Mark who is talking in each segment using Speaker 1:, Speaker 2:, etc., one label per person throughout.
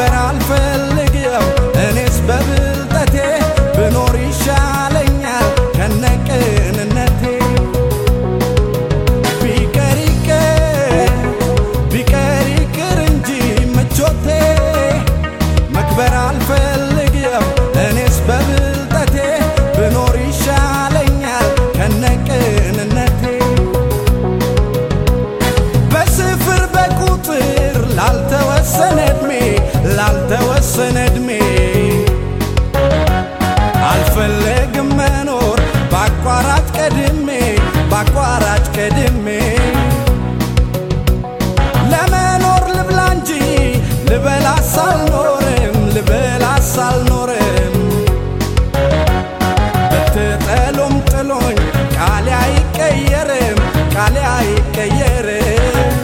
Speaker 1: መክበር አልፈልግም እኔስ በብልጠቴ ብኖር ይሻለኛል ከነቅንነቴ ቢቀር ይቅር ቢቀር ይቅር እንጂ ምቾቴ መክበር አልፈልግም እኔስ በብልጠቴ ብኖር ይሻለኛል ከነቅንነቴ በስፍር በቁጥር ላልተወሰነ እድሜ ላልተወሰነ እድሜ አልፈለግም መኖር በአቋራጭ ቀድሜ በአቋራጭ ቀድሜ ለመኖር ልብላ እንጂ ልበላስ አልኖርም ልበላስ አልኖርም ብትጠሉም ጥሎኝ ቃሌ አይቀየርም ቃሌ አይቀየርም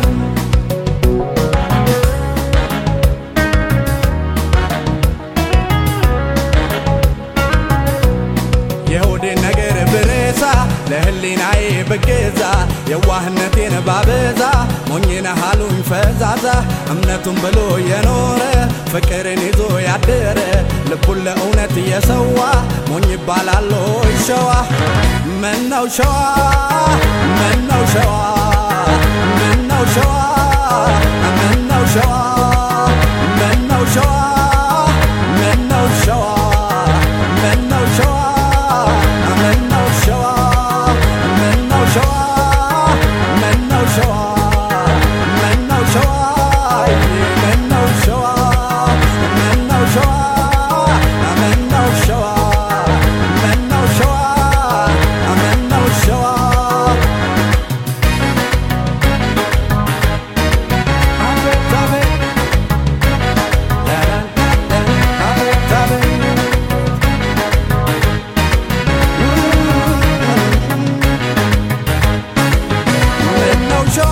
Speaker 1: የሆዴን ነገር ብረሳ ለህሊናዬ ብገዛ የዋህነቴን ባበዛ ሞኝነ ሃሉኝ ፈዛዛ እምነቱን ብሎ የኖረ ፍቅርን ይዞ ያደረ ልቡን ለእውነት እየሰዋ ሞኝ ይባላል ሆይ ሸዋ ምነው ሸዋ ምነው ሸዋ ምነው ሸዋ ምነው ሸዋ ምነው ሸዋ ምነው ሸዋ ምነው ሸዋ ምነው ሸዋ ምነው ሸዋ ምነው ሸዋ ምነው ሸዋ ምነው ሸዋ ምነው ሸዋ ምነው ሸዋ ምነው ሸዋ ምነው ሸዋ አቤት አቤት አቤት አቤት ምነው ሸዋ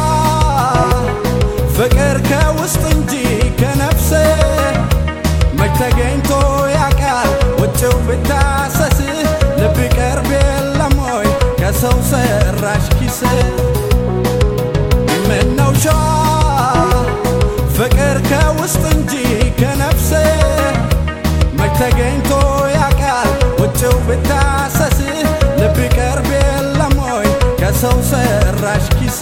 Speaker 1: ፍቅር ከውስጥ እንጂ ከነፍስ መች ተገኝቶ ያውቃል ውጭው ብታሰስ ልብ ቀርብ የለም ወይ ከሰው ሰራሽ ኪስ ምነው ሸዋ ፍቅር ከውስጥ እንጂ ከነፍስ መች ተገኝቶ ያውቃል ውጭው ብታሰስ ልብ ቀርብ የለም ወይ ከሰው ሰራሽ ኪስ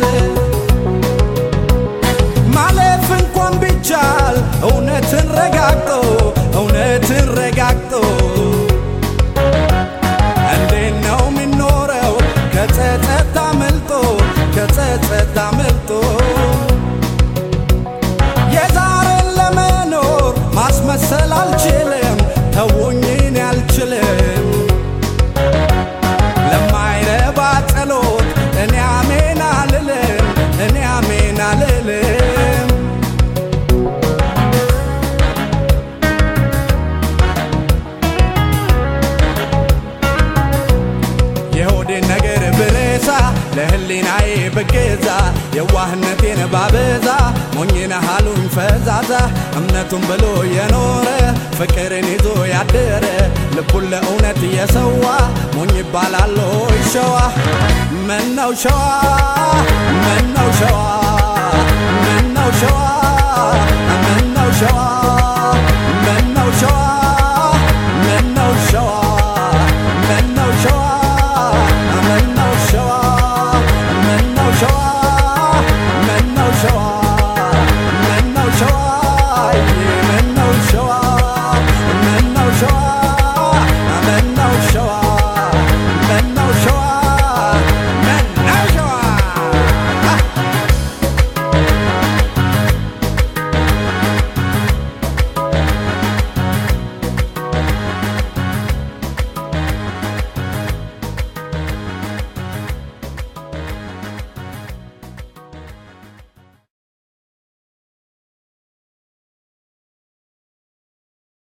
Speaker 1: ማለፍ እንኳን ቢቻል እውነትን ረጋግጦ እውነትን ረጋግጦ እንዴት ነው የሚኖረው ከጸጸት አምልጦ ከጸጸት አምልጦ የዛሬን ለመኖር ማስመሰል አልችልም ተውኝን አልችልም ለማይረባ ጸሎት እኔ አሜን አልልም እኔ አሜን አልልም የሆዴን ነገር ብረሳ ለህሊናዬ ብገዛ የዋህነቴን ባበዛ ሞኝነ ሃሉኝ ፈዛዛ እምነቱን ብሎ የኖረ ፍቅርን ይዞ ያደረ ልቡን ለእውነት እየሰዋ ሞኝ ይባላል ሆይ ሸዋ ምነው ሸዋ ምነው ሸዋ ምነው ሸዋ ምነው ሸዋ